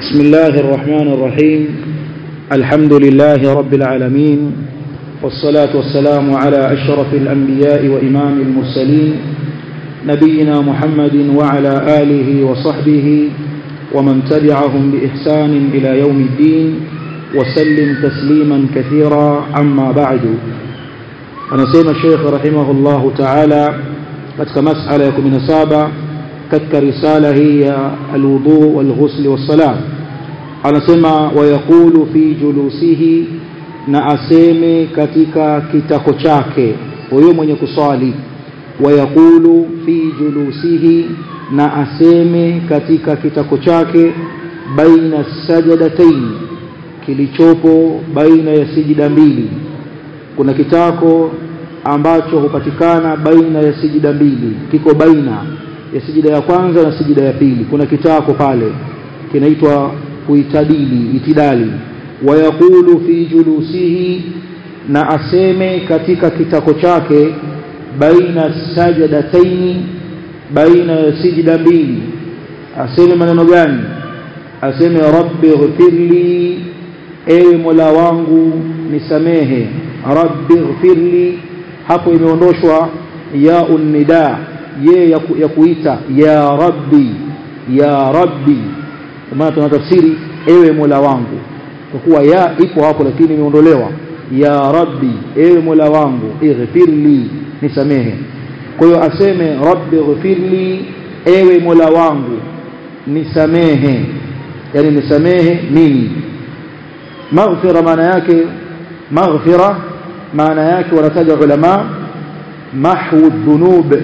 بسم الله الرحمن الرحيم الحمد لله رب العالمين والصلاة والسلام على أشرف الأنبياء وإمام المرسلين نبينا محمد وعلى آله وصحبه ومن تبعهم بإحسان إلى يوم الدين وسلم تسليما كثيرا أما بعد anasema Sheikh rahimahullahu ta'ala katika masala ya 17 katika risala hii ya alwudu walghusl wassalam anasema wayaqulu fi julusihi na aseme katika kitako chake huyo mwenye kuswali wayaqulu fi julusihi na aseme katika kitako chake baina sajadataini kilichopo baina ya sijida mbili kuna kitako ambacho hupatikana baina ya sijida mbili kiko baina ya sijida ya kwanza na sijida ya pili kuna kitako pale kinaitwa kuitadili itidali wayaqulu fi julusihi na aseme katika kitako chake baina sajadataini baina ya sijida mbili aseme maneno gani aseme rabbi ghfirli ewe mola wangu nisamehe rabbi ghfirli hapo imeondoshwa ya unnida ye ya, ku, ya kuita ya rabbi ya rabbi maana tunatafsiri ewe mola wangu kwa kuwa ya ipo hapo lakini imeondolewa ya rabbi ewe mola wangu ighfirli nisamehe kwa hiyo aseme rabbi ghfirli ewe mola wangu nisamehe yani nisamehe mimi maghfira maana yake maghfira maana yake wanataja ulama mahwu dhunub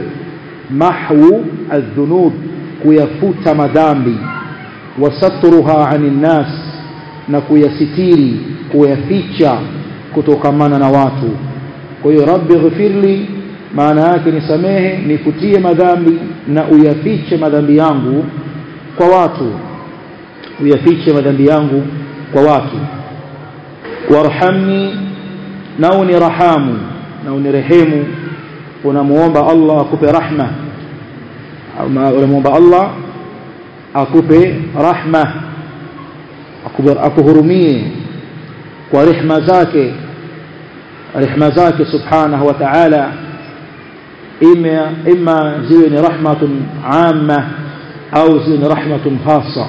mahwu adhunub kuyafuta madhambi wasatruha anin nas na kuyasitiri kuyaficha kutokamana na watu kwa hiyo rabbi ghfirli maana yake nisamehe nifutie madhambi na uyafiche madhambi yangu kwa watu uyafiche madhambi yangu kwa watu warhamni na unirahamu na unirehemu unamuomba Allah akupe rahma unamuomba Allah akupe rahma akuhurumie kwa rehma zake rehma zake subhanahu wa ta'ala ima ima ziwe ni rahmatun amma au ziwe ni rahmatun khassa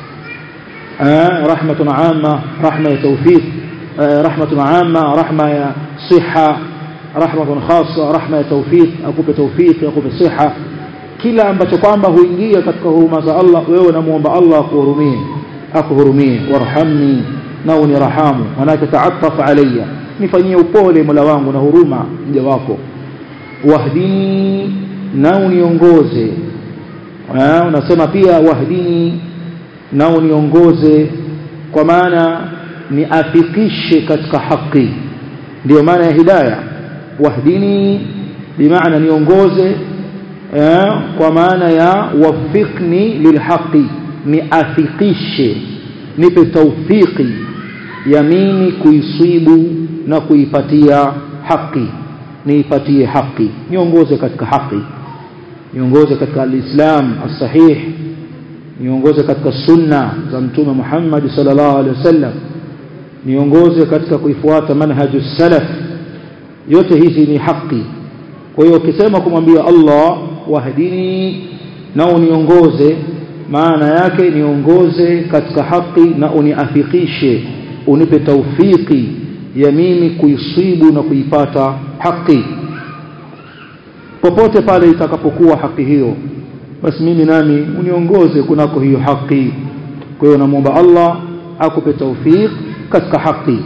rahmatun amma rahma ya tawfiq رحمة عامة رحمة يا صحة رحمة خاصة رحمة يا توفيق akupe توفيق akupe صحة kila ambacho kwamba huingia katika huruma za Allah wewe unamuomba Allah akuhurumie akuhurumie warhamni na unirahamu manake ta'attaf alayya nifanyie upole mola wangu na huruma mja wako wahdini na uniongoze unasema pia wahdini na uniongoze kwa maana niafikishe katika haki ndio maana ya hidayah wahdini bimaana niongoze eh, kwa maana ya wafikni lilhaqi niafikishe nipe taufiki ya mimi kuisibu na kuipatia haki niipatie haki niongoze katika haki niongoze katika alislam as-sahih niongoze katika sunna za mtume Muhammad sallallahu alaihi wasallam niongoze katika kuifuata manhaju salaf yote hizi ni haki kwa hiyo ukisema kumwambia Allah wahdini na uniongoze maana yake niongoze katika haki na uniafikishe unipe taufiki ya mimi kuisibu na kuipata haki popote pale itakapokuwa haki hiyo basi mimi nami uniongoze kunako hiyo haki kwa hiyo namuomba Allah akupe taufiki katika haki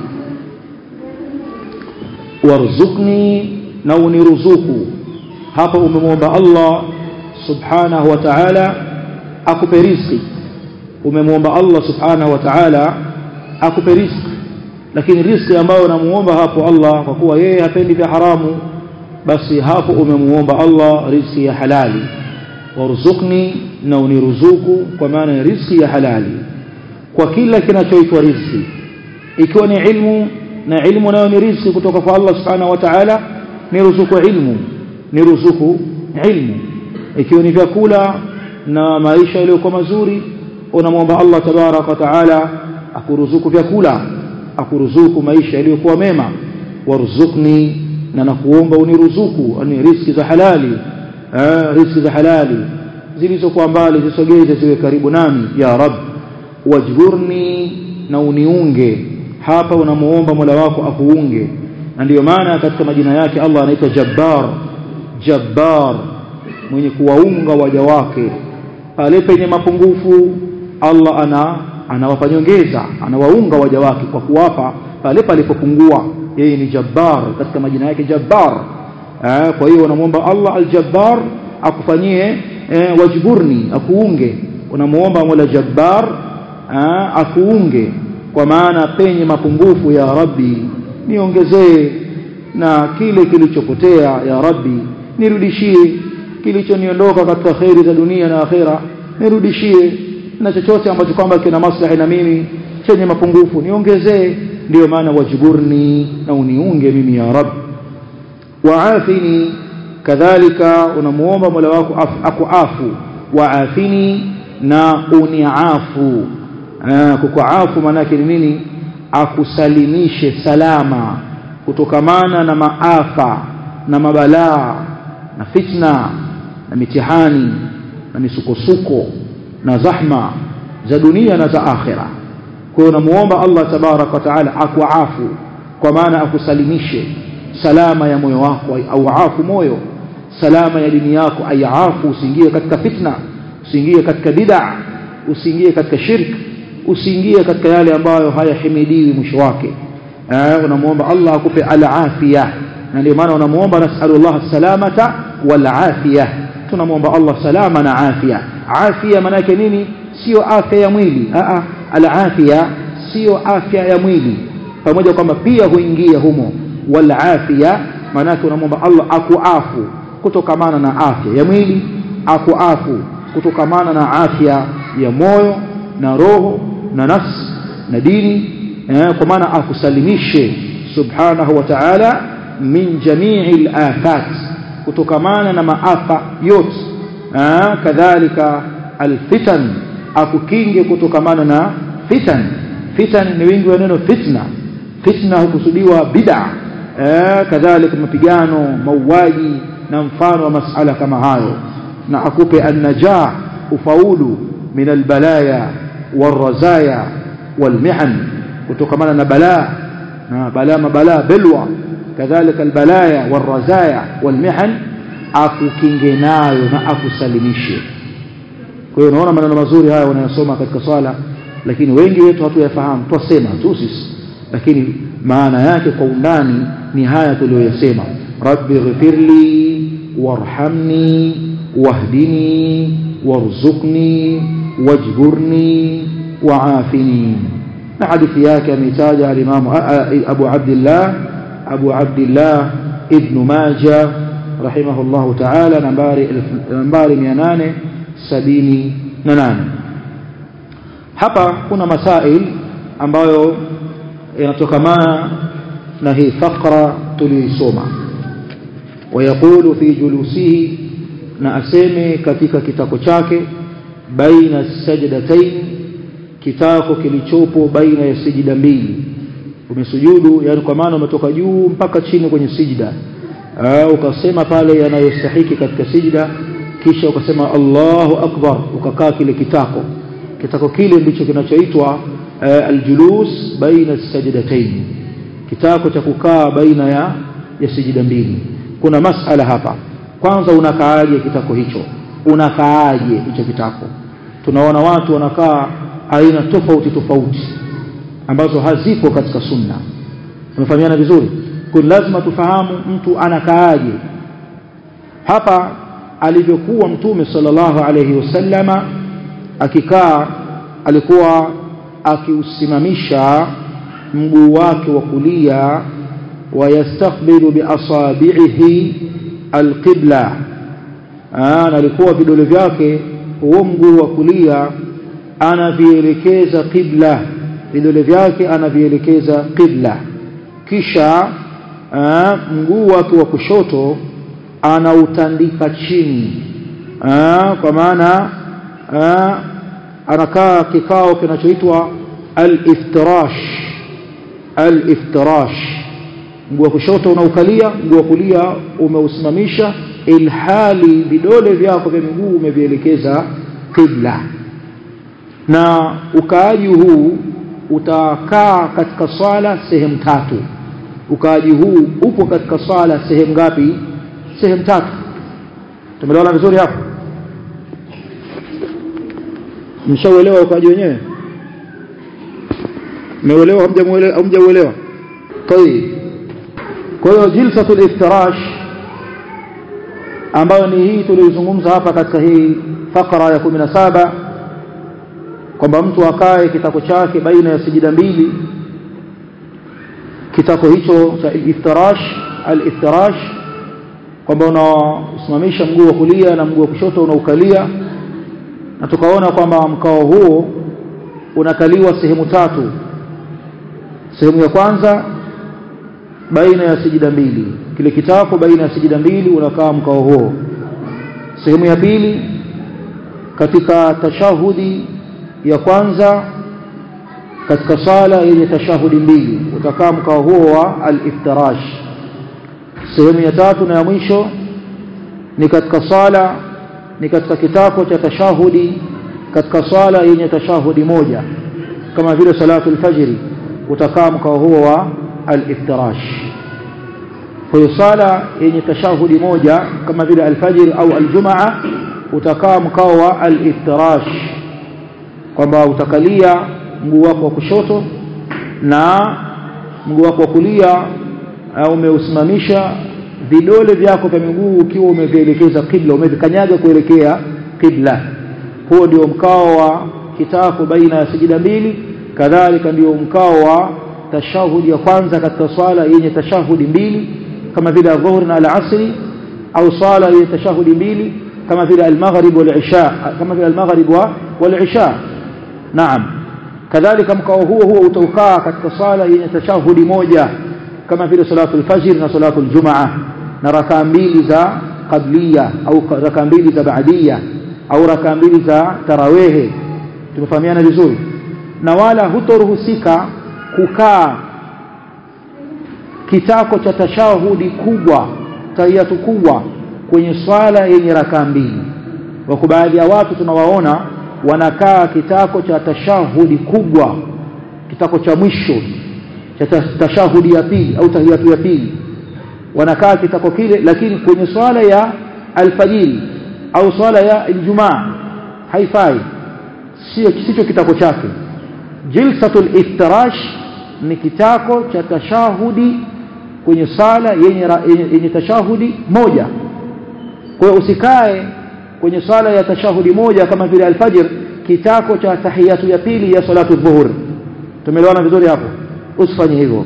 warzuqni na uniruzuku hapa umemwomba Allah subhanahu wa ta'ala akupe riziki umemwomba Allah subhanahu wa ta'ala akupe riziki lakini riziki ambayo unamuomba hapo Allah kwa kuwa yeye hapendi vya haramu basi hapo umemuomba Allah riziki ya halali warzuqni na uniruzuku kwa maana ya riziki ya halali kwa kila kinachoitwa riziki ikiwa ni ilmu na ilmu nayo ni riziki kutoka kwa Allah subhanahu wa ta'ala ni ruzuku ilmu ni ruzuku ilmu ikiwa ni vyakula na maisha yaliyokuwa mazuri unamwomba Allah tabarak wa taala akuruzuku vyakula akuruzuku maisha yaliyokuwa mema warzuqni na nakuomba uniruzuku ani riski za halali eh, riski za halali zilizokuwa mbali zisogeze ziwe karibu nami ya rab wajburni na uniunge hapa unamuomba Mola wako akuunge na ndiyo maana katika majina yake Allah anaitwa Jabbar Jabbar mwenye kuwaunga waja wake pale penye mapungufu Allah ana anawapa nyongeza anawaunga waja wake kwa kuwapa pale palipopungua yeye ni Jabbar katika majina yake Jabbar eh, kwa hiyo unamwomba Allah al-Jabbar akufanyie eh, wajburni akuunge unamuomba Mola Jabbar eh, akuunge kwa maana penye mapungufu ya Rabbi niongezee na kile kilichopotea ya Rabbi nirudishie kilichoniondoka katika khairi za dunia na akhera nirudishie na chochote ambacho kwamba kina maslahi na mimi chenye mapungufu niongezee ndiyo maana wajiburni na uniunge mimi ya Rabbi waafini kadhalika unamuomba Mola wako akuafu waafini na uniafu kukuafu maana yake ni nini akusalimishe salama kutokamana na maafa na mabalaa na fitna na mitihani na misukosuko na zahma za dunia na za akhira kwa hiyo namuomba Allah tabarak wa taala akuafu kwa maana akusalimishe salama ya moyo wako au afu moyo salama ya dini yako aiafu usiingie katika fitna usiingie katika bid'a usiingie katika shirk usiingie katika yale ambayo hayahimidiwi mwisho wake eh unamuomba Allah akupe al-afia na ndio maana unamuomba nasallallahu salamata wal afia tunamuomba Allah salama na afia afia maana yake nini sio afya ya mwili a a al-afia sio afya ya mwili pamoja kwamba pia huingia humo wal afia maana yake unamuomba Allah akuafu kutokamana na afya ya mwili akuafu kutokamana na afya ya moyo na roho na nafsi na dini eh, kwa maana akusalimishe subhanahu wa ta'ala min jami'i al-afat kutokamana na maafa yote eh, kadhalika alfitan akukinge kutokamana na fitan fitan ni wingi wa neno fitna fitna hukusudiwa bid'a eh, kadhalika mapigano mauaji na mfano wa masala kama hayo na akupe an-najah ufaulu min al-balaya والرزايا والمحن kutokamana na balaa na balaa mabalaa belwa kadhalika albalaya والرزايا والمحن akukinge nayo na akusalimishe kwa hiyo unaona maneno mazuri haya wanayosoma katika swala lakini wengi wetu hatuyafahamu twasema tu sisi lakini maana yake kwa undani ni haya tuliyoyasema rabbi ghfirli warhamni wahdini warzuqni wajburni waafini na hadithi yake ametaja al-Imam Abu Abdullah Abu Abdullah Ibn Majah rahimahullah ta'ala nambari nambari 878 hapa kuna masail ambayo yanatokamana na hii fakra tuliisoma ويقول في جلوسه na aseme katika kitako chake baina sajdatain kitako kilichopo baina ya sijida mbili umesujudu yani kwa maana umetoka juu mpaka chini kwenye sijida ukasema pale yanayostahiki katika sijida kisha ukasema Allahu akbar ukakaa kile kitako kitako kile ndicho kinachoitwa aljulus baina sajdatain kitako cha kukaa baina ya ya sijida mbili kuna masala hapa kwanza unakaaje kitako hicho unakaaje hicho kitako tunaona watu wanakaa aina tofauti tofauti ambazo hazipo katika sunna tumefahamiana vizuri kwa lazima tufahamu mtu anakaaje hapa alivyokuwa mtume sallallahu alayhi wasallama akikaa alikuwa akiusimamisha mguu wake wa kulia wayastakbilu biasabihi alqibla na alikuwa vidole vyake huo mguu wa kulia anavielekeza qibla vidole vyake anavielekeza qibla kisha aa, mguu wake wa kushoto anautandika chini aa, kwa maana anakaa kikao kinachoitwa al-iftirash al-iftirash mguu wa kushoto unaukalia mguu wa kulia umeusimamisha ilhali vidole vyako vya miguu umevielekeza qibla na ukaaji huu utakaa katika swala sehemu tatu ukaaji huu upo katika swala sehemu ngapi sehemu tatu tumeelewana vizuri hapo mshauelewa ukaaji wenyewe mmeuelewa hamjamuelewa hamjauelewa tayeb kwa hiyo jilsatul iftirash ambayo ni hii tulizungumza hapa katika hii fakra ya 17 kwamba mtu akae kitako chake baina ya sijida mbili kitako hicho cha iftirash al-iftirash kwamba unasimamisha mguu wa kulia na mguu wa kushoto unaukalia na tukaona kwamba mkao huo unakaliwa sehemu tatu sehemu ya kwanza baina ya sijida mbili kile kitako baina ya sijida mbili unakaa mkao huo sehemu ya pili katika tashahudi ya kwanza katika sala yenye tashahudi mbili utakaa mkao huo wa al-iftirash sehemu ya tatu na ya mwisho ni katika sala ni katika kitako cha tashahudi katika swala yenye tashahudi moja kama vile salatu al-fajr utakaa mkao huo wa al-iftirash kwa hiyo sala yenye tashahudi moja kama vile al-fajr au al-jumaa utakaa mkao wa al-iftirash kwamba utakalia mguu wako wa kushoto na mguu wako wa kulia umeusimamisha vidole vyako vya miguu ukiwa umevielekeza kibla umevikanyaga kuelekea kibla huo ndio mkao wa kitako baina ya sijida mbili kadhalika ndio mkao wa tashahudi ya kwanza katika swala yenye tashahudi mbili kama vile adhuhuri na al-asri au swala yenye tashahudi mbili kama vile al-maghrib wal-isha kama vile al-maghrib wal-isha naam kadhalika mkao huo huo utaukaa katika swala yenye tashahudi moja kama vile salatu al-fajr na salatu al-jumaa na rakaa mbili za qabliya au rakaa mbili za baadia au rakaa mbili za tarawehe tumefahamiana vizuri na wala hutoruhusika kukaa kitako cha tashahudi kubwa tahiyatu kubwa kwenye swala yenye rakaa mbili wako baadhi ya watu tunawaona wanakaa kitako cha tashahudi kubwa kitako cha mwisho cha tashahudi ya pili au tahiyatu ya pili wanakaa kitako kile lakini kwenye swala ya alfajiri au swala ya aljumaa haifai sio sicho kitako chake jilsatul iftirash ni kitako cha tashahudi kwenye sala yenye, yenye, yenye tashahudi moja kwa hiyo usikae kwenye sala ya tashahudi moja kama vile alfajr kitako cha tahiyatu ya pili ya salatu dhuhur tumeelewana vizuri hapo usifanye hivyo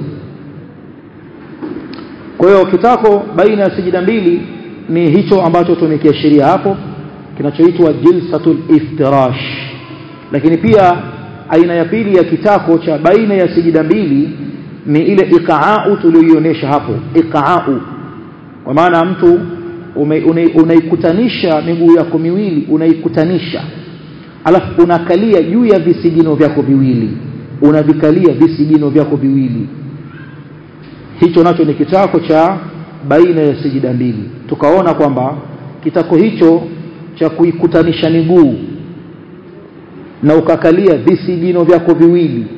kwa hiyo kitako baina ya sijida mbili ni hicho ambacho tumekiashiria hapo kinachoitwa jilsatul iftirash lakini pia aina ya pili ya kitako cha baina ya sijida mbili ni ile iqaau tuliyoionyesha hapo iqaau kwa maana mtu unaikutanisha miguu yako miwili unaikutanisha alafu unakalia juu ya visigino vyako viwili unavikalia visigino vyako viwili hicho nacho ni kitako cha baina ya sijida mbili tukaona kwamba kitako hicho cha kuikutanisha miguu na ukakalia visigino vyako viwili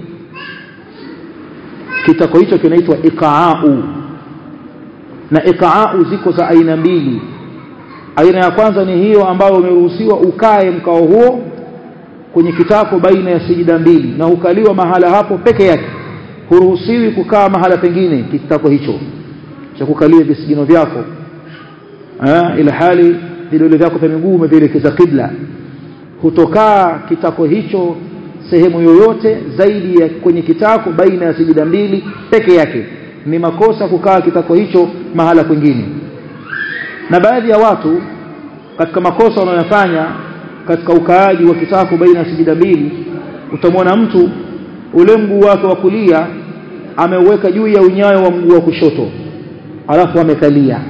kitako hicho kinaitwa iqaau na iqaau ziko za aina mbili aina ya kwanza ni hiyo ambayo umeruhusiwa ukae mkao huo kwenye kitako baina ya sijida mbili na ukaliwa mahala hapo peke yake huruhusiwi kukaa mahala pengine kitako hicho cha kukalia visigino vyako eh ila hali vidole vyako vya miguu umevielekeza kibla hutokaa kitako hicho sehemu yoyote zaidi ya kwenye kitako baina ya sijida mbili peke yake ni makosa kukaa kitako hicho mahala kwingine na baadhi ya watu katika makosa wanayofanya katika ukaaji wa kitako baina ya sijida mbili utamwona mtu ule mguu wake wa kulia ameuweka juu ya unyayo wa mguu wa kushoto alafu amekalia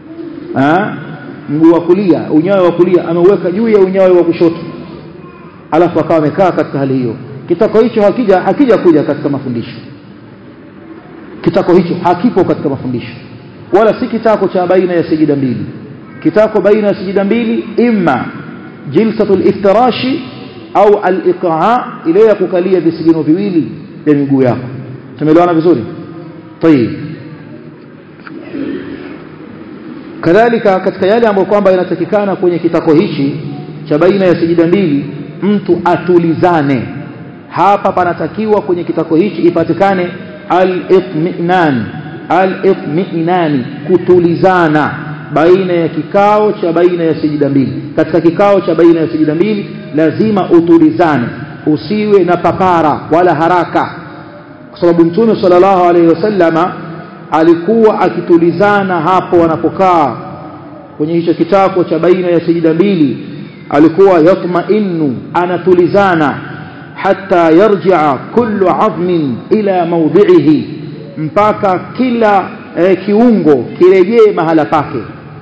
mguu wa kulia unyayo wa kulia ameuweka juu ya unyayo wa kushoto alafu akawa amekaa katika hali hiyo kitako hicho hakija hakija kuja katika mafundisho kitako hicho hakipo katika mafundisho wala si kitako cha baina ya sijida mbili kitako baina ya sijida mbili imma jilsatul iftirashi au al-iqaa ile ya kukalia visigino viwili vya miguu yako tumeelewana vizuri tayib kadhalika katika yale ambayo kwamba inatakikana kwenye kitako hichi cha baina ya sijida mbili mtu atulizane hapa panatakiwa kwenye kitako hichi ipatikane al-itminan al-itminani kutulizana baina ya kikao cha baina ya sijida mbili katika kikao cha baina ya sijida mbili lazima utulizane usiwe na papara wala haraka kwa sababu mtume sallallahu alaihi wasallama alikuwa akitulizana hapo wanapokaa kwenye hicho kitako cha baina ya sijida mbili alikuwa yatma'innu anatulizana hatta yarji'a kullu 'azmin ila mawdi'ihi mpaka kila eh, kiungo kirejee mahala pake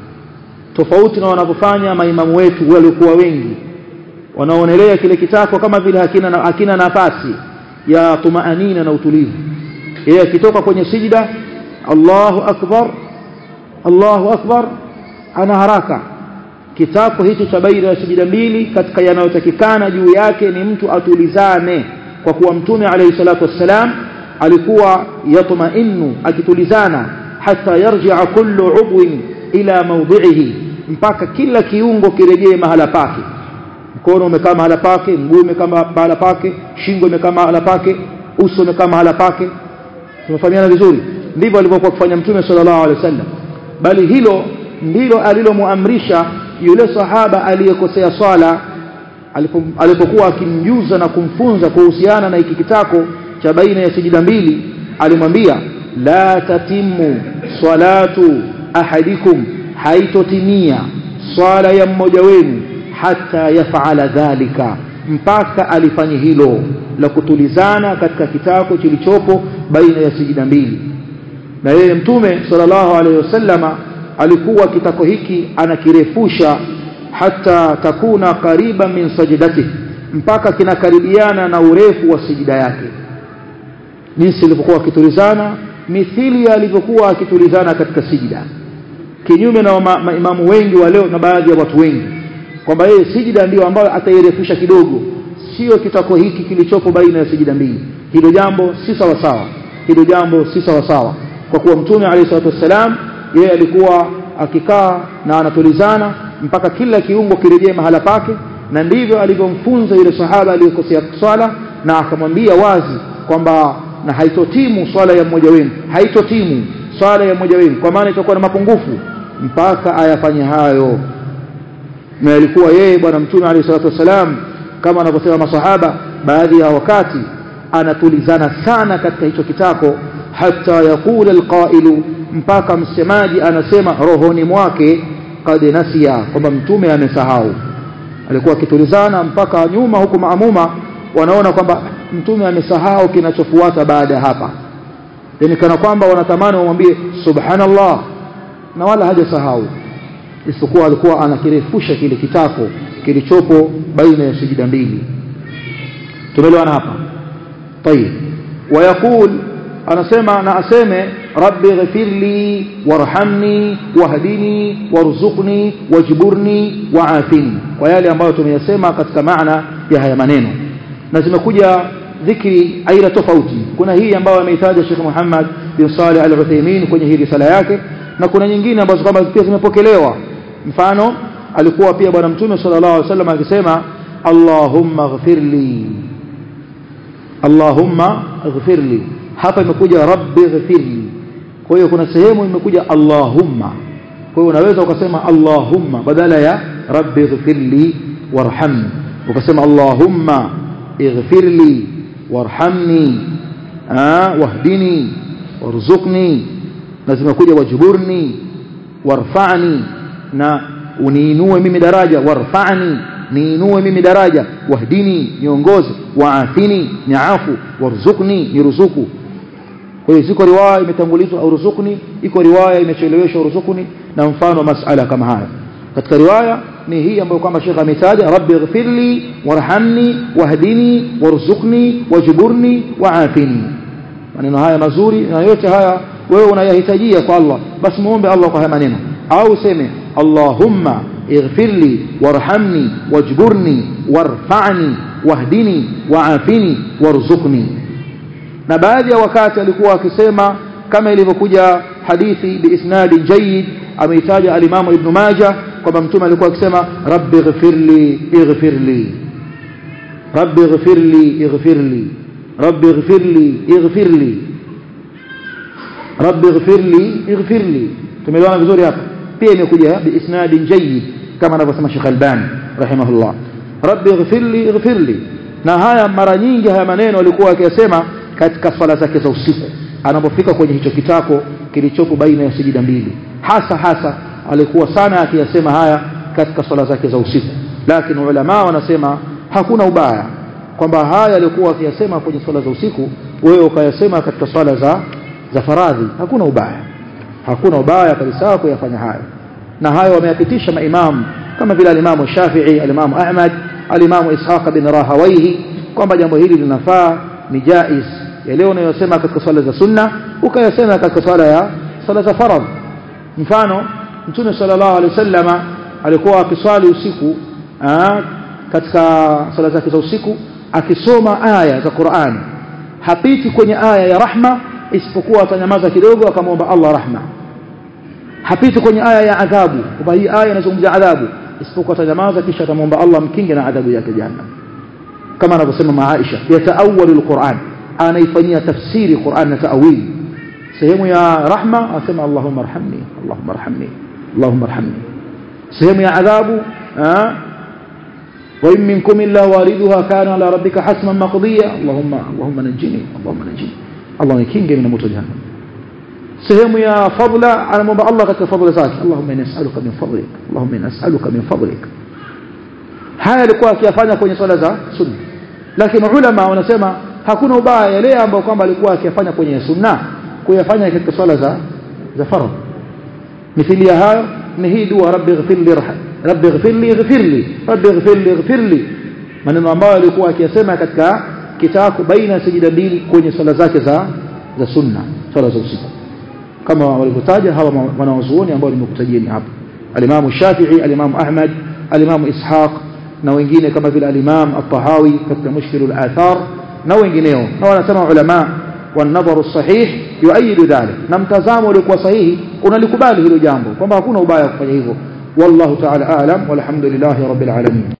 tofauti na wanavyofanya maimamu wetu waliokuwa wengi wanaonelea kile kitako kama vile hakina na, hakina nafasi ya tumaanina na utulivu yeye akitoka kwenye sijida Allahu akbar Allahu akbar ana haraka kitako hicho cha baina ya sijida mbili katika yanayotakikana juu yake ni mtu atulizane kwa kuwa mtume alayhi salatu wassalam alikuwa yatmainu akitulizana hata yarji'a kullu udwin ila mawdi'ihi mpaka kila kiungo kirejee mahala pake mkono umekaa mahala pake mguu umekaa mahala pake shingo imekaa mahala pake uso umekaa mahala pake tumefahamiana vizuri ndivyo alivyokuwa kufanya mtume sallallahu alaihi wasallam bali hilo ndilo alilomuamrisha yule sahaba aliyekosea swala alipokuwa akimjuza na kumfunza kuhusiana na hiki kitako cha baina ya sijida mbili alimwambia la tatimu salatu ahadikum haitotimia swala ya mmoja wenu hata yafala dhalika mpaka alifanye hilo la kutulizana katika kitako kilichopo baina ya sijida mbili na yeye mtume sallallahu alaihi wasallama alikuwa kitako hiki anakirefusha hata takuna kariba min sajdati mpaka kinakaribiana na urefu wa sijida yake jinsi ilivyokuwa akitulizana mithili alivyokuwa akitulizana katika sijida kinyume na maimamu wengi wa leo na baadhi ya watu wengi kwamba yeye sijida ndiyo ambayo atairefusha kidogo sio kitako hiki kilichopo baina ya sijida mbili hilo jambo si sawa sawa hilo jambo si sawa sawa kwa kuwa mtume alayhi salatu wassalam yeye alikuwa akikaa na anatulizana mpaka kila kiungo kirejee mahala pake na ndivyo alivyomfunza yule sahaba aliyekosea swala na akamwambia wazi kwamba na haitotimu swala ya mmoja wenu haitotimu swala ya mmoja wenu kwa maana itakuwa na mapungufu mpaka ayafanye hayo na alikuwa yeye bwana mtume alayhi salatu wasalam kama anavyosema masahaba baadhi ya wakati anatulizana sana katika hicho kitako hata yakula alqailu mpaka msemaji anasema rohoni mwake kad nasiya kwamba mtume amesahau alikuwa akitulizana mpaka nyuma huku maamuma wanaona kwamba mtume amesahau kinachofuata baada ya hapa yani kana kwamba wanatamani wamwambie subhanallah na wala hajasahau isipokuwa alikuwa anakirefusha kile kitako kilichopo baina ya sijida mbili tumeelewana hapa tayib wayaqul anasema na aseme rabbi ghfirli warhamni wahdini warzuqni wajburni waafini kwa yale ambayo tumeyasema katika maana ya haya maneno na zimekuja dhikri aina tofauti kuna hii ambayo ameitaja Sheikh Muhammad bin Saleh Al-Uthaymeen kwenye hii risala yake na kuna nyingine ambazo kama pia zimepokelewa mfano alikuwa pia bwana mtume sallallahu alaihi wasallam akisema Allahumma ighfirli Allahumma ighfirli hapa imekuja rabbi ighfirli kwa hiyo kuna sehemu imekuja Allahumma kwa hiyo unaweza ukasema Allahumma badala ya rabbi ighfirli warhamni ukasema Allahumma ighfirli warhamni wahdini warzuqni na zimekuja wajburni warfa'ni na uniinue mimi daraja warfa'ni niinue mimi daraja wahdini niongoze waafini niafu warzuqni niruzuku kwa hiyo ziko riwaya imetangulizwa au ruzukuni iko riwaya imecheleweshwa ruzukuni na mfano masala kama haya katika riwaya ni hii ambayo kwamba Sheikh ametaja rabbi ighfirli warhamni wahdini warzuqni wajburni waafini maneno haya mazuri na yote haya wewe unayahitajia kwa Allah basi muombe Allah kwa haya maneno au useme Allahumma ighfirli warhamni wajburni warfa'ni wahdini waafini warzuqni na baadhi ya wakati alikuwa akisema kama ilivyokuja hadithi biisnadi jayyid ameitaja alimamu ibn majah kwamba mtume alikuwa akisema rabbi ighfirli ighfirli rabbi ighfirli ighfirli rabbi ighfirli ighfirli rabbi ighfirli ighfirli tumeelewana vizuri hapa pia imekuja biisnadi jayyid kama anavyosema Sheikh Albani rahimahullah rabbi ighfirli ighfirli na haya mara nyingi haya maneno alikuwa akiyasema katika swala zake za usiku anapofika kwenye hicho kitako kilichopo baina ya sijida mbili hasa hasa alikuwa sana akiyasema haya katika swala zake za usiku lakini ulama wanasema hakuna ubaya kwamba haya alikuwa akiyasema kwenye swala za usiku wewe ukayasema katika swala za za faradhi hakuna ubaya hakuna ubaya kabisa kuyafanya hayo na hayo wameyapitisha maimamu kama vile alimamu Shafi'i alimamu Ahmad alimamu Ishaq bin Rahawaihi kwamba jambo hili linafaa ni jaiz ya leo unayosema katika swala za sunna ukayasema katika swala ya swala za faradhi mfano mtume sallallahu alaihi wasallama alikuwa akiswali usiku aa, katika swala zake za usiku akisoma aya za Qur'an hapiti kwenye aya ya rahma isipokuwa atanyamaza kidogo akamwomba Allah rahma hapiti kwenye aya ya adhabu kwamba hii aya inazungumzia adhabu isipokuwa atanyamaza kisha atamwomba Allah mkinge na adhabu yake jahannam kama anavyosema Aisha yataawalu alquran anaifanyia tafsiri Qur'an na taawili sehemu ya rahma asema Allahumma arhamni Allahumma arhamni Allahumma arhamni sehemu ya adhabu wa in minkum illa wariduha kana ala rabbika hasman maqdiya Allahumma Allahumma najini Allahumma najini Allah nikinge min moto jahannam sehemu ya fadla anamwomba Allah katika fadla zake Allahumma inni as'aluka min fadlik Allahumma inni as'aluka min fadlik haya alikuwa akiyafanya kwenye swala za sunna lakini ulama wanasema hakuna ubaya yale ambayo kwamba alikuwa akiyafanya kwenye sunna kuyafanya katika swala za za faradhi mithili ya hayo ni hii dua rabbi ighfirli rabbi ighfirli ighfirli rabbi ighfirli ighfirli maneno ambayo alikuwa akiyasema katika kitako baina sijida mbili kwenye swala zake za za sunna swala za usiku kama walivyotaja hawa wanawazuoni ambao nimekutajieni hapa alimamu Shafi'i alimamu Ahmad alimamu Ishaq na wengine kama vile alimam at-Tahawi katika mushkilul athar na wengineo na wanasema ulama والنظر الصحيح يؤيد ذلك na mtazamo uliokuwa sahihi unalikubali hilo jambo kwamba hakuna ubaya kufanya hivyo wallahu ta'ala aalam walhamdulillahi rabbil alamin